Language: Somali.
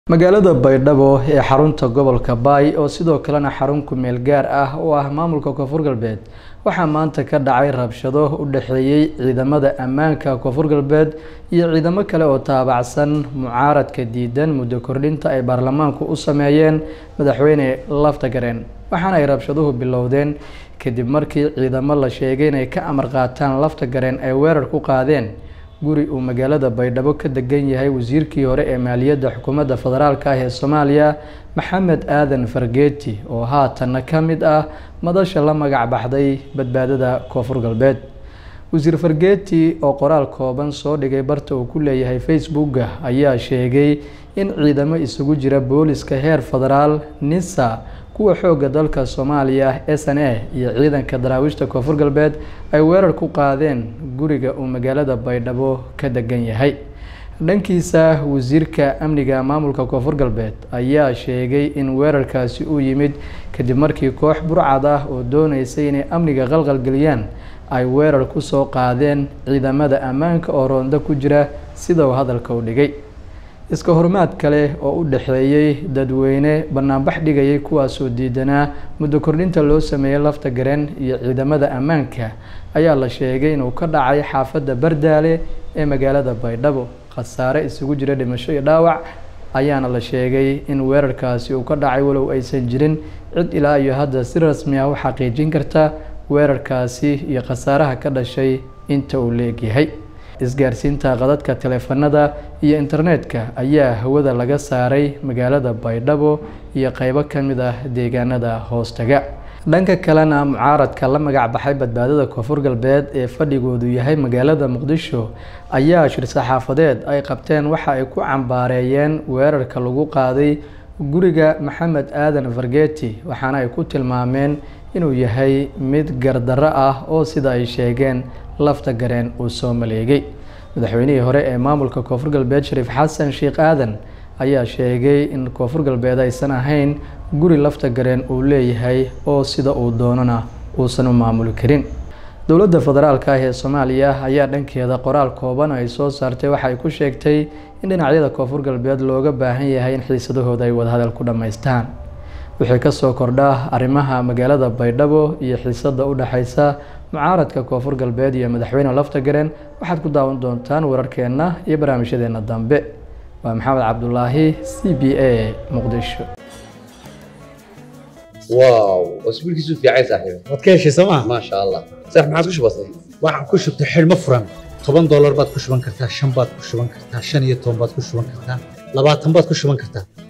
magaalada baydhabo ee xarunta gobolka baay oo sidoo kalena xarun ku-meel gaar ah oo ah maamulka koonfur galbeed waxaa maanta ka dhacay rabshado u dhexeeyey ciidamada ammaanka koonfur galbeed iyo ciidamo kale oo taabacsan mucaaradka diidan muddo kordhinta ay baarlamaanku u sameeyeen madaxweyne laftagareen waxaana ay rabshaduhu bilowdeen kadib markii ciidamo la sheegay inay ka amar qaataan laftagareen ay weerar ku qaadeen guri uu magaalada baydhabo ka degan yahay wasiirkii hore ee maaliyadda xukuumadda federaalk ah ee soomaaliya maxamed aadan fargeeti oo haatanna ka mid ah madasha la magac baxday badbaadada koonfur galbeed wasiir fargeeti oo qoraal kooban soo dhigay barta uu ku leeyahay facebooka ayaa sheegay in ciidamo isugu jira booliska heer federaal nisa kuwa xoogga dalka soomaaliya s n a iyo ciidanka daraawiishta koonfur galbeed ay weerar ku qaadeen guriga uu magaalada baydhabo ka degan yahay dhankiisa wasiirka amniga maamulka koonfur galbeed ayaa sheegay in weerarkaasi uu yimid kadib markii koox burcad ah oo dooneysay inay amniga qalqalgeliyaan ay weerar kusoo qaadeen ciidamada ammaanka oo roonda ku jira sida uu hadalka u dhigay iska hormaad kale oo u dhexeeyey dadweyne banaanbax dhigayay kuwaasoo diidanaa muddo kordhinta loo sameeyey lafta gareen iyo ciidamada ammaanka ayaa la sheegay inuu ka dhacay xaafadda bardaale ee magaalada baydhabo khasaare isugu jira dhimasho iyo dhaawac ayaana la sheegay in weerarkaasi uu ka dhacay walow aysan jirin cid ilaa iyo hadda si rasmi ah u xaqiijin karta weerarkaasi iyo khasaaraha ka dhashay inta uu leegyahay isgaarsiinta qadadka taleefanada iyo internetka ayaa hawada laga saaray magaalada baydhabo iyo qeybo ka mid ah deegaanada hoostaga dhanka kalena mucaaradka la magac baxay badbaadada koonfur galbeed ee fadhigoodu yahay magaalada muqdisho ayaa shir saxaafadeed ay qabteen waxa ay ku cambaareeyeen weerarka lagu qaaday guriga maxamed aadan fargeti waxaana ay ku tilmaameen inuu yahay mid gardarro ah oo sida ay sheegeen lafta gareen uu soo maleegay madaxweynihii hore ee maamulka koonfur galbeed shariif xasan sheekh aadan ayaa sheegay in koonfur galbeed aysan ahayn guri lafta gareen uu leeyahay oo sida uu doonana uusan u maamuli karin dowladda federaalk ah ee soomaaliya ayaa dhankeeda qoraal kooban ay soo saartay waxa ay ku sheegtay in dhinacyada koonfur galbeed looga baahan yahay in xiisadahooda ay wadahadal ku dhammaystaan wixii kasoo kordha arrimaha magaalada baydhabo iyo xiisada u dhexeysa mucaaradka koonfur galbeed iyo madaxweyne laftagareen waxaad ku daawan doontaan wararkeenna iyo barnaamijyadeena dambe waa maxamed cabdulaahi c b a muqdisho واو اسبوع كيسو في عايز صاحبي waad ka heshay sooma ما شاء الله صح ما عادش بسيط waxaan ku shubtay xidhmo furan toban doolar baad ku shuban kartaa shan baad ku shuban kartaa shan iyo toban baad ku shuban kartaa labaatan baad ku shuban kartaa